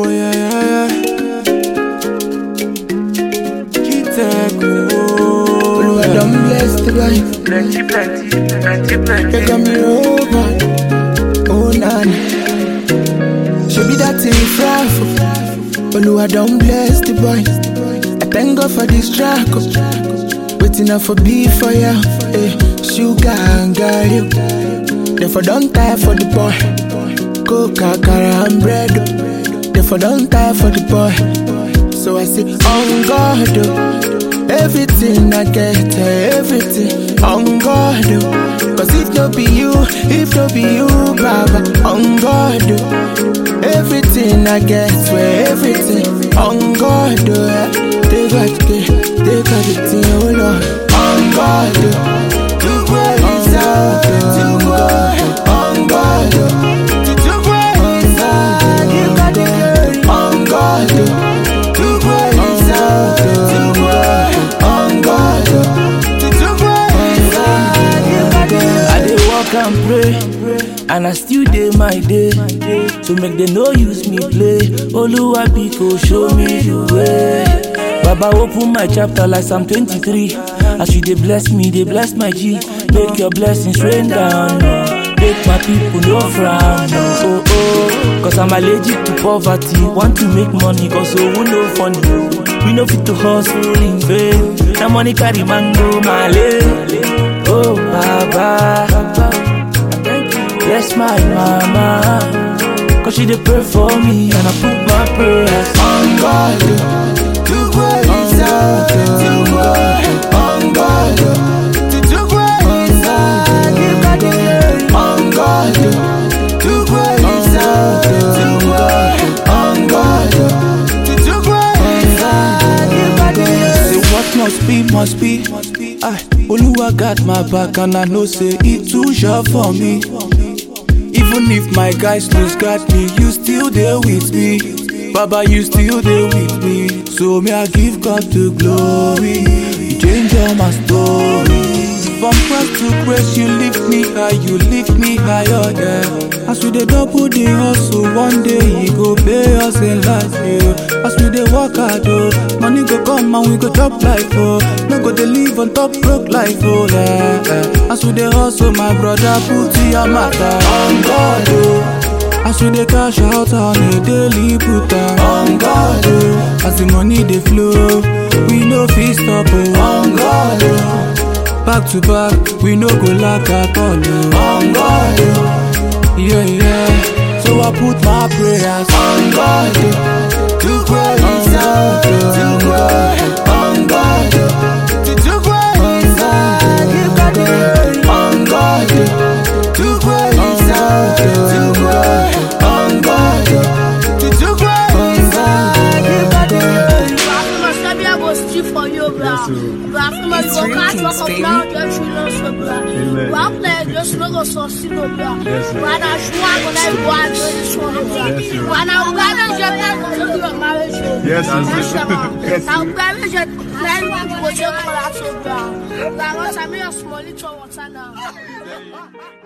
Oh yeah, yeah, yeah. Kiteko. Olúwa don bless the life. Plenty, plenty, plenty, plenty. They got me over. Oh nana. Shebi that thing fry Olúwa don bless the boy. I thank God for this track. oh. Waiting up for be for ya. Eh, sugar and garlic. Therefore don't tire for the boy. Coca, cara and bread. oh. Therefore don't tire for the boy. So I say, on God, oh. everything I get, eh, everything on God. oh. Cause if no be you, if no be you, Baba, on God. oh. Everything I get, swear everything on God. oh, eh. They got the, they got the thing, oh Lord, on God. oh. To where is out, to go on God. oh. To to where is out, you got the glory on God. oh. To where is out, to go on God. oh. To to where is out, you got the glory. I dey walk and pray, and I still dey my day. So make they no use me play. Oluwa Biko show me the way. Baba open my chapter like Psalm 23. As you dey bless me, dey bless my G. Make your blessings rain down. oh. Make my people no frown. Oh, oh, oh. Cause I'm allergic to poverty. Want to make money, cause so we no funny. We no fit to hustle in vain. Now money carry mango, my Oh, Baba. Bless my mama. Cause she dey pray for me and I put my prayers on God. To where is out, to go on God. To to where is out, you got the glory on God. To where is out, to go on God. To to where is out, you got the glory. Say what must be, must be. I, Oluwa got my back and I know say it too sure for me. Even if my guys lose got me, you still there with me. Baba, you still there with me. So may I give God the glory. You change all my story. From grace to grace, you lift me high, you lift me higher, yeah. As we dey double the hustle, one day he go pay us in life, yeah. As we dey work hard, oh, money go come and we go chop life, oh. No go dey live on top broke life, oh, yeah. yeah. As we dey hustle, my brother, put your matter on God, oh. As we dey cash out on a daily put am on God, oh. As the money dey flow, we no fit stop, oh. On God, oh. Back to back, we no go lack at all, oh. On God, oh. Yeah, yeah. So I put my prayers on God. To where is out, to go on God. To to where is out, you got the glory on God. To where is out, to go on God. To to where is out, you got the glory. Bafuma sabi I go steal for you, bro. Bafuma you go catch work of now, just you know so, bro. One player just no go succeed, no, bro. When I show I go like go and do this one, bro. When I go and just like go to your marriage, bro. Yes, Yes, yes. sir. Now marriage, then people just collapse, bro. Like once I make a small little water now.